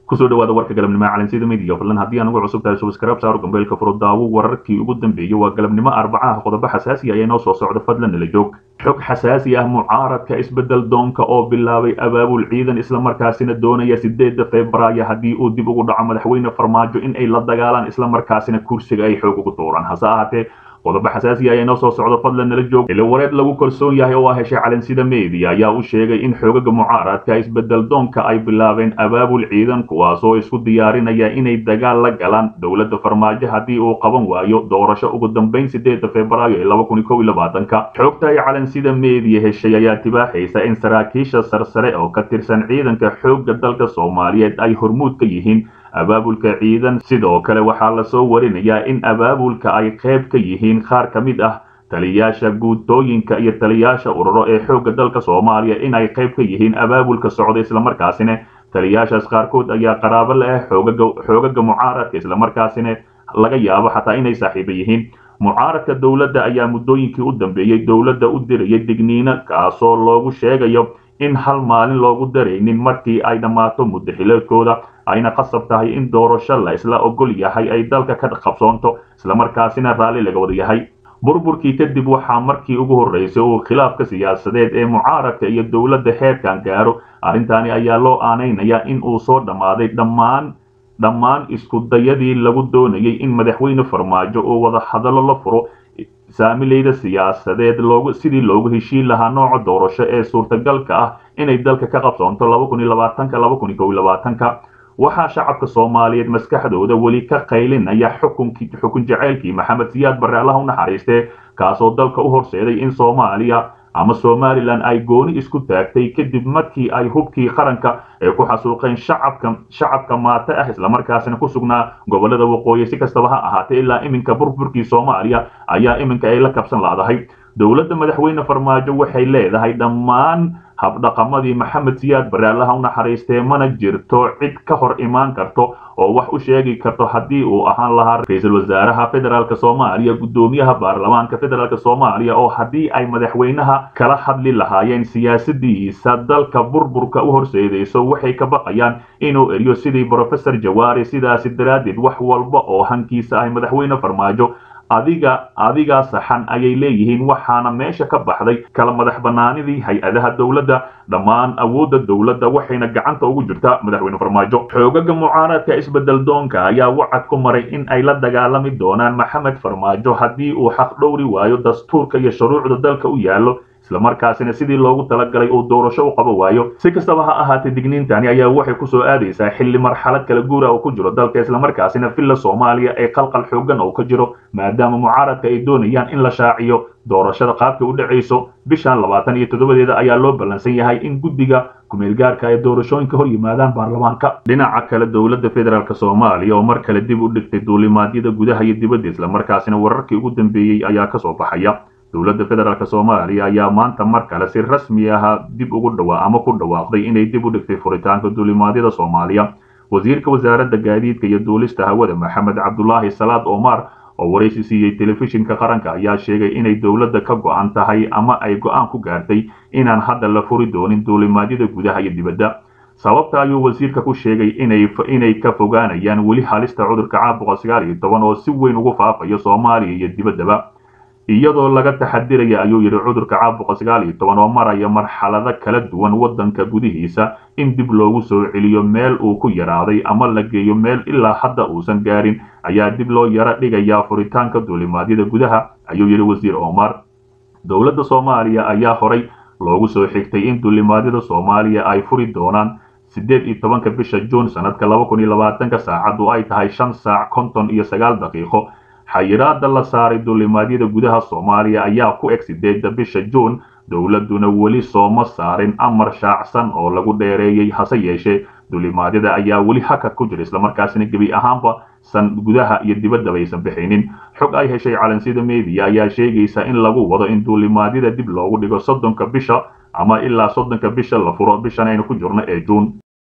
kusoo dhawaada warka galabnimo calansida midiya fadlan haddii aan ugu cusub tahay subscribe saaro gambeelka furo daawo wararkii ugu dambeeyey waa galabnimo arbacaha qodobo xasaasi ayaa inoo soo socda fadlan nala joog xog xasaasi ah mucaaradka isbedel doonka oo bilaabay abaabul ciidan islamarkaasina doonaya sideeda febraayo haddii uu dib ugu dhaco madaxweyne farmaajo in ay la dagaalaan islamarkaasina kursiga ay xoog ugu tuuraan hase ahaatee qodobo xasaasi ayaa inoo soo socda fadlan nala joog ila wareed lagu kalsoon yahay oo ah heshay calansida media ayaa u sheegay in xoogaga mucaaradka isbedel doonka ay bilaabeen abaabul ciidan kuwaasoo isku diyaarinaya inay dagaal la galaan dowladda farmaajo haddii uu qaban waayo doorasho ugu dambeyn sideeda febraayo ee laba kun iyo kow iyo labaatanka xogta ay calansida media heshay ayaa tibaaxaysa in saraakiisha sarsare oo ka tirsan ciidanka xoogga dalka soomaaliyeed ay hormuud ka yihiin abaabulka ciidan sidoo kale waxaa lasoo warinayaa in abaabulka ay qayb ka yihiin qaar ka mid ah taliyaasha guutooyinka iyo taliyaasha ururo ee xoogga dalka soomaaliya in ay qayb ka yihiin abaabulka socda islamarkaasina taliyaashaas qaarkood ayaa qaraabo la ah xoogaga mucaaradka islamarkaasina laga yaabo xataa inay saaxiiba yihiin mucaaradka dowladda ayaa muddooyinkii u dambeeyey dowladda u dirayay digniino kaasoo loogu sheegayo in hal maalin loogu daraynin markii ay dhammaato muddo xileedkooda ayna qasab tahay in doorasho la isla ogol yahay ay dalka ka qabsoonto islamarkaasina raalli laga wada yahay burburkii kadib waxaa markii ugu horreysay uu khilaafka siyaasadeed ee mucaaradka iyo dowladda heerkan gaaro arrintaani ayaa loo aanaynayaa in uu soo dhammaaday dhammaan dhammaan iskudayadii lagu doonayay in madaxweyne farmaajo uu wada hadallo la furo saamileyda siyaasadeed loogu sidii loogu heshiin lahaa nooca doorasho ee suurtagalka ah inay dalka ka qabsoonto laba kun iyo labaatanka laba kun iyo kow iyo labaatanka waxaa shacabka soomaaliyeed maskaxdooda weli ka qaylinaya xukunkii xukun jaceylkii maxamed siyaad barre allaha u naxariistee kaasoo dalka u horseeday in soomaaliya ama somalilan ay gooni isku taagtay kadib markii ay hubkii qaranka ee ku xasuuqeen shacabka shacabka maate ah islamarkaasina ku sugnaa gobolada waqooyi si kastaba ha ahaatee ilaa iminka burburkii soomaaliya ayaa iminka ay la kabsan laadahay dowladda madaxweyne farmaajo waxay leedahay dhammaan habdhaqamadii maxamed siyaad barre allaha u naxariistee mana jirto cid ka hor imaan karto oo wax u sheegi karto haddii uu ahaan lahaa ra-iisul wasaaraha federaalk soomaaliya guddoomiyaha baarlamaanka federaalk soomaaliya oo haddii ay madaxweynaha kala hadli lahaayeen siyaasadiisa dalka burburka u horseedayso waxay ka baqayaan inuu eriyo sidii brofesor jawaari sidaasi daraaddeed wax walba oo hankiisa ah madaxweyne farmaajo adiga adigaa saxan ayay leeyihiin waxaana meesha ka baxday kala madax banaanidii hay-adaha dowladda dhammaan awoodda dowladda waxayna gacanta ugu jirtaa madaxweyne farmaajo xoogaga mucaaradka isbedel doonka ayaa wacad ku maray in ay la dagaalami doonaan maxamed farmaajo haddii uu xaq dhowri waayo dastuurka iyo shuruucda dalka u yaallo islamarkaasina sidii loogu talagalay uu doorasho u qaba waayo si kastaba ha ahaatee digniintani ayaa waxay kusoo aadaysaa xilli marxalad kala guura oo ku jiro dalka islamarkaasina villa soomaaliya ee qalqal xoogan oo ka jiro maadaama mucaaradka ay doonayaan in la shaaciyo doorashada qaabka u dhacayso bishan labaatan iyo toddobadeeda ayaa loo ballansan yahay in guddiga kumeelgaarka ay doorashooyinka hor yimaadaan baarlamaanka dhinaca kale dowladda federaalk soomaaliya oo mar kale dib u dhigtay duulimaadyada gudaha iyo dibadda islamarkaasina wararkii ugu dambeeyey ayaa kasoo baxaya dowladda federaalk soomaaliya ayaa maanta mar kale si rasmi ah dib ugu dhawaa ama ku dhawaaqday inay dib u dhigtay furitaanka duulimaadyada soomaaliya wasiirka wasaaradda gaadiidka iyo duulista hawada maxamed cabdulaahi salaad omar oo waraysi siiyey telefishinka qaranka ayaa sheegay inay dowladda ka go-an tahay ama ay go-aan ku gaartay inaan hadda la furi doonin duulimaadyada gudaha iyo dibadda sababta ayuu wasiirka ku sheegay inay ka fogaanayaan weli halista cudurka caabuqa sagaal iyo toban oo si weyn ugu faafayo soomaaliya iyo dibaddaba iyadoo laga taxadiraya ayuu yidhi cudurka caabuqa sagaal iyo toban oo maraya marxalado kala duwan waddanka gudihiisa in dib loogu soo celiyo meel uu ku yaraaday ama la geeyo meel ilaa hadda uusan gaarin ayaa dib loo yaro dhigayaa furitaanka duulimaadyada gudaha ayuu yidhi wasiir omar dowladda soomaaliya ayaa horay loogu soo xigtay in duulimaadyada soomaaliya ay furi doonaan siddeed iyo tobanka bisha juun sanadka laba kun iyo labaatanka saacaddu ay tahay shan saac konton iyo sagaal daqiiqo xayiraada la saaray duulimaadyada gudaha soomaaliya ayaa ku eg sideedda bisha juun dowladduna weli sooma saarin amar shaacsan oo lagu dheereeyey hase yeeshee duulimaadyada ayaa weli hakad ku jira islamarkaasina gebi ahaanba san gudaha iyo dibaddaba aysan bixinin xog ay heshay calansida media ayaa sheegaysa in lagu wado in duulimaadyada dib loogu dhigo soddonka bisha ama ilaa soddonka bisha la furo bishan aynu ku jirno ee juun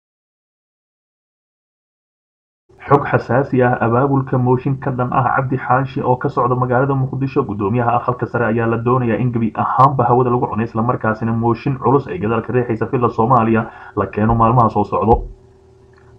xog xasaasi ah abaabulka mooshin ka dhan ah cabdi xaashi oo ka socda magaalada muqdisho guddoomiyaha aqalka sare ayaa la doonayaa in gebi ahaanba hawada lagu cunay islamarkaasina mooshin culus ay gadaalka riixaysa villa soomaaliya la keeno maalmaha soo socdo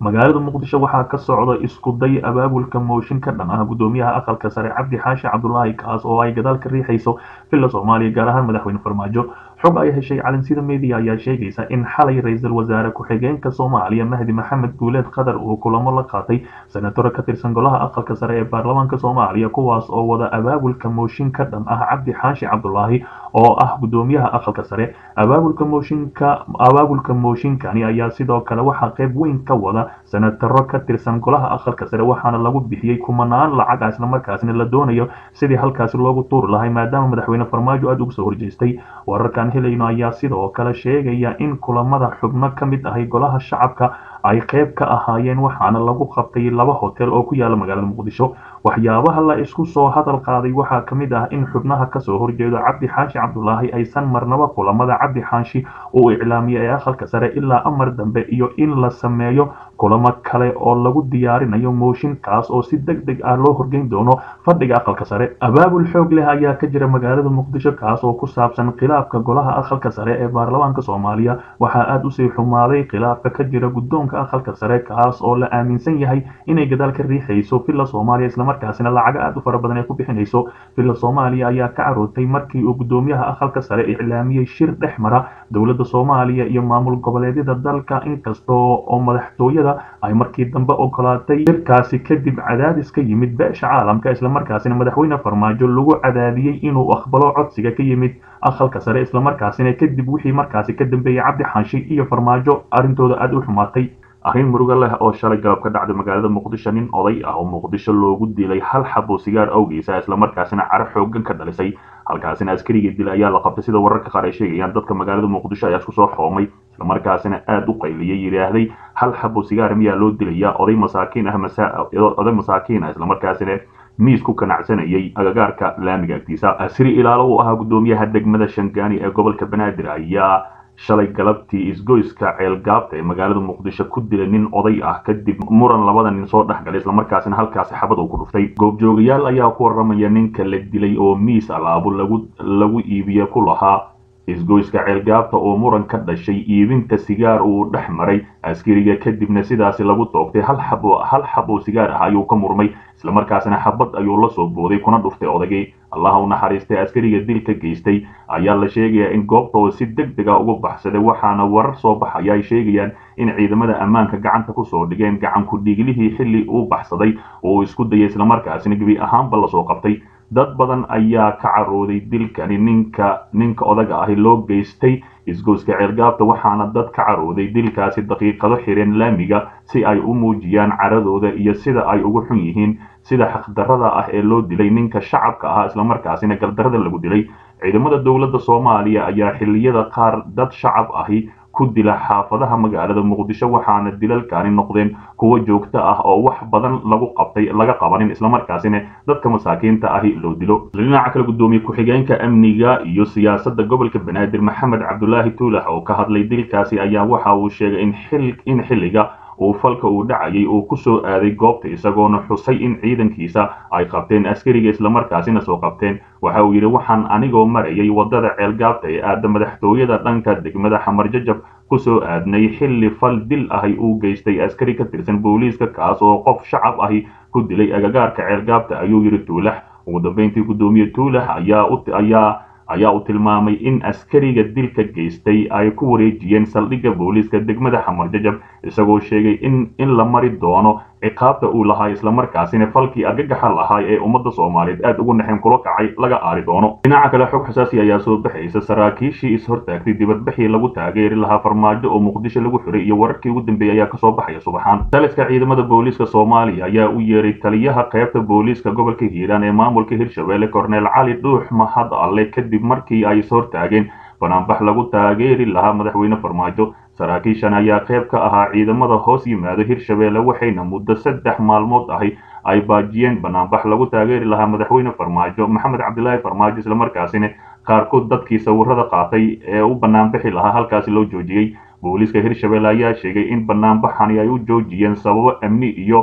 magaalada muqdisho waxaa ka socda isku day abaabulka mooshin ka dhan ah gudoomiyaha aqalka sare cabdi xaashi cabdulaahi kaas oo ay gadaal ka riixayso villa soomaaliya gaar ahaan madaxweyne farmaajo xog ay heshay calansida media ayaa sheegaysa in xalay ra-iisul wasaare ku-xigeenka soomaaliya mahdi maxamed guuleed qatar uu kulamo la qaatay senatoro ka tirsan golaha aqalka sare ee baarlamaanka soomaaliya kuwaas oo wada abaabulka mooshin ka dhan ah cabdi xaashi cabdulaahi oo ah gudoomiyaha aqalka sare abaabulka mooshinka abaabulka mooshinkani ayaa sidoo kale waxaa qayb weyn ka wada senataro ka tirsan golaha aqalka sare waxaana lagu bixiyey kumanaan lacag ah islamarkaasina la doonayo sidii halkaasi loogu tuuri lahay maadaama madaxweyne farmaajo aada uga soo horjeestay wararkan helayno ayaa sidoo kale sheegaya in kulamada xubno ka mid ahay golaha shacabka ay qayb ka ahaayeen waxaana lagu qabtay laba hotel oo ku yaala magaalada muqdisho waxyaabaha la isku soo hadal qaaday waxaa ka mid ah in xubnaha kasoo horjeedo cabdi xaashi cabdulaahi aysan marnaba kulamada cabdi xaashi uu iclaamiyay ee aqalka sare ilaa amar dambe iyo in la sameeyo kulamo kale oo lagu diyaarinayo mooshinkaas oo si deg deg ah loo horgeyn doono fadhiga aqalka sare abaabul xoog leh ayaa ka jira magaalada muqdisho kaas oo ku saabsan khilaafka golaha aqalka sare ee baarlamaanka soomaaliya waxaa aada usii xumaaday khilaafka ka jira guddoonka aqalka sare kaas oo la aaminsan yahay inay gadaal ka riixayso villa soomaaliya islamarkaasina lacago aada u fara badan ay ku bixinayso villa soomaaliya ayaa ka carootay markii uu guddoomiyaha aqalka sare iclaamiyey shir dhex mara dowladda soomaaliya iyo maamul goboleedyada dalka inkastoo oo madaxtooyada ay markii dambe ogolaatay shirkaasi kadib cadaadis ka yimid beesha caalamka islamarkaasina madaxweyne farmaajo lagu cadaadiyey inuu aqbalo codsiga ka yimid aqalka sare islamarkaasina kadib wixii markaasi ka dambeeyey cabdi xanshi iyo farmaajo arrintooda aada u xumaatay arrin murugo leh oo shalay galab ka dhacday magaalada muqdisho nin oday ah oo muqdisho loogu dilay hal xabo sigaar awgiisa islamarkaasina caro xoogan ka dhalisay halkaasina askarigii dilay ayaa la qabtay sida wararka qaar ay sheegayaan dadka magaalada muqdisho ayaa isku soo xoomay islamarkaasina aada u qayliyay yidhaahday hal xabo sigaar miyaa loo dilayaa oday masaakiin ah oday masaakiin ah islamarkaasina miis ku ganacsanayay agagaarka laamiga agtiisa asri ilaalo uu ahaa guddoomiyaha degmada shangaani ee gobolka banaadir ayaa shalay galabtii isgoyska ceelgaabta ee magaalada muqdisho ku dilay nin oday ah kadib muran labada nin soo dhexgalay islamarkaasina halkaasi xabad uu ku dhuftay goobjoogayaal ayaa ku warramaya ninka la dilay oo miis alaabo lagu lagu iibiye ku lahaa isgoyska ceelgaabta oo muran ka dhashay iibinta sigaar uu dhex maray askariga kadibna sidaasi lagu toogtay hal xabo hal xabo sigaar ah ayuu ka murmay islamarkaasina xabad ayuu la soo booday kuna dhuftay odagii allaha u naxariistay askariga dilka geystay ayaa la sheegayaa in goobta oo si deg dega uga baxsaday waxaana warar soo baxaya ay sheegayaan in ciidamada ammaanka gacanta kusoo dhigeen gacanku dhiiglihii xilli uu baxsaday oo uu isku dayay islamarkaasina gebi ahaanba lasoo qabtay dad badan ayaa ka carooday dilkani ninka ninka odaga ahi loo geystay isgoyska ceelgaabta waxaana dad ka carooday dilkaasi daqiiqado xireen laamiga si ay u muujiyaan caradooda iyo sida ay ugu xun yihiin sida xaqdarrada ah ee loo dilay ninka shacabka ahaa islamarkaasina galdarrada lagu dilay ciidamada dowladda soomaaliya ayaa xilliyada qaar dad shacab ahi ku dila xaafadaha magaalada muqdisho waxaana dilalkani noqdeen kuwo joogto ah oo wax badan lagu qabtay laga qabanin islamarkaasina dadka masaakiinta ahi loo dilo dhinaca kale guddoomiye ku-xigeenka amniga iyo siyaasadda gobolka banaadir maxamed cabdulaahi tuulax oo ka hadlay dilkaasi ayaa waxa uu sheegay in xil in xilliga uu falka uu dhacayay uu ku soo aaday goobta isagoona xusay in ciidankiisa ay qabteen askariga islamarkaasina soo qabteen waxa uu yidhi waxaan anigoo marayay waddada ceelgaabta ee aada madaxtooyada dhanka degmada xamarjajab ku soo aadnay xilli fal dil ahi uu geystay askari ka tirsan booliiska kaas oo qof shacab ahi ku dilay agagaarka ceelgaabta ayuu yidhi tuulax ugu dambeyntii guddoomiye tuulax ayaa ayaa ayaa uu tilmaamay in askariga dilka geystay ay ku wareejiyeen saldhigga booliiska degmada xamarjajab isagoo sheegay in in la mari doono ciqaabta uu lahaa islamarkaasina falkii argagaxa lahaa ee ummadda soomaaliyeed aada ugu naxeen kula kacay laga aari doono dhinaca kale xog xasaasi ayaa soo baxaysa saraakiishii is-hortaagtay dibadbaxii lagu taageeri lahaa farmaajo oo muqdisho lagu xiray iyo wararkii ugu dambeeyey ayaa kasoo baxaya subaxaan taliska ciidamada booliiska soomaaliya ayaa u yeeray taliyaha qaybta booliiska gobolka hiiraan ee maamulka hirshabelle korneel cali dhuux mahad alle kadib markii ay is-hortaageen banaanbax lagu taageeri lahaa madaxweyne farmaajo saraakiishan ayaa qayb ka ahaa ciidamada hoos yimaado hirshabelle waxayna muddo saddex maalmood ahi ay baajiyeen banaanbax lagu taageeri lahaa madaxweyne farmaajo maxamed cabdilaahi farmaajo islamarkaasina qaarkood dadkii sawirada qaatay ee u banaanbixi lahaa halkaasi loo joojiyey booliiska hirshabelle ayaa sheegay in banaanbaxani ay u joojiyeen sababo amni iyo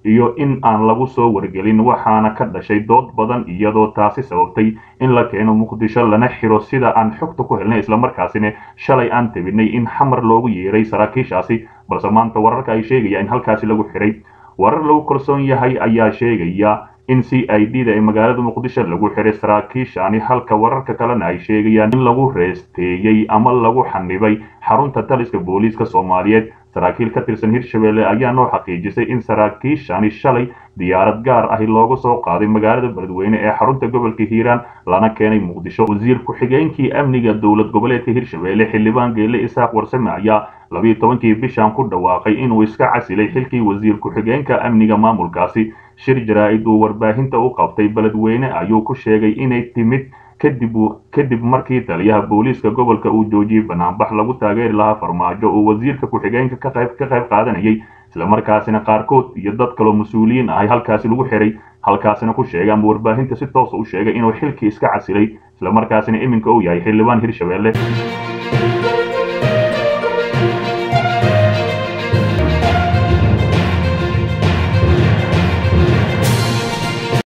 iyo in aan lagu soo wargelin waxaana ka dhashay dood badan iyadoo taasi sababtay in la keeno muqdisho lana xiro sida aan xogta ku helnay islamarkaasina shalay aan tabinay in xamar loogu yeeray saraakiishaasi balse maanta wararka ay sheegaya in halkaasi lagu xiray warar lagu kalsoon yahay ayaa sheegaya in c i d da ee magaalada muqdisho lagu xiray saraakiishani halka wararka kalena ay sheegayaan in lagu reesteeyey ama lagu xanibay xarunta taliska booliiska soomaaliyeed saraakiil ka tirsan hirshabelle ayaa noo xaqiijisay in saraakiishani shalay diyaarad gaar ahi looga soo qaaday magaalada beledweyne ee xarunta gobolka hiiraan lana keenay muqdisho wasiir ku-xigeenkii amniga dowlad goboleedka hirshabelle xildhibaan geele isaaq warsame ayaa labiyo tobankii bishan ku dhawaaqay inuu iska casilay xilkii wasiir ku-xigeenka amniga maamulkaasi shir jaraa-id uu warbaahinta u qabtay beledweyne ayuu ku sheegay inay timid kadib kadib markii taliyaha booliiska gobolka uu joojiyey banaanbax lagu taageeri lahaa farmaajo oo wasiirka ku-xigeenka ka qayb ka qayb qaadanayay islamarkaasina qaarkood iyo dad kaloo mas-uuliyiin ahay halkaasi lagu xiray halkaasina ku sheegay ama warbaahinta si toosa u sheegay inuu xilkii iska casilay islamarkaasina iminka uu yahay xildhibaan hirshabelle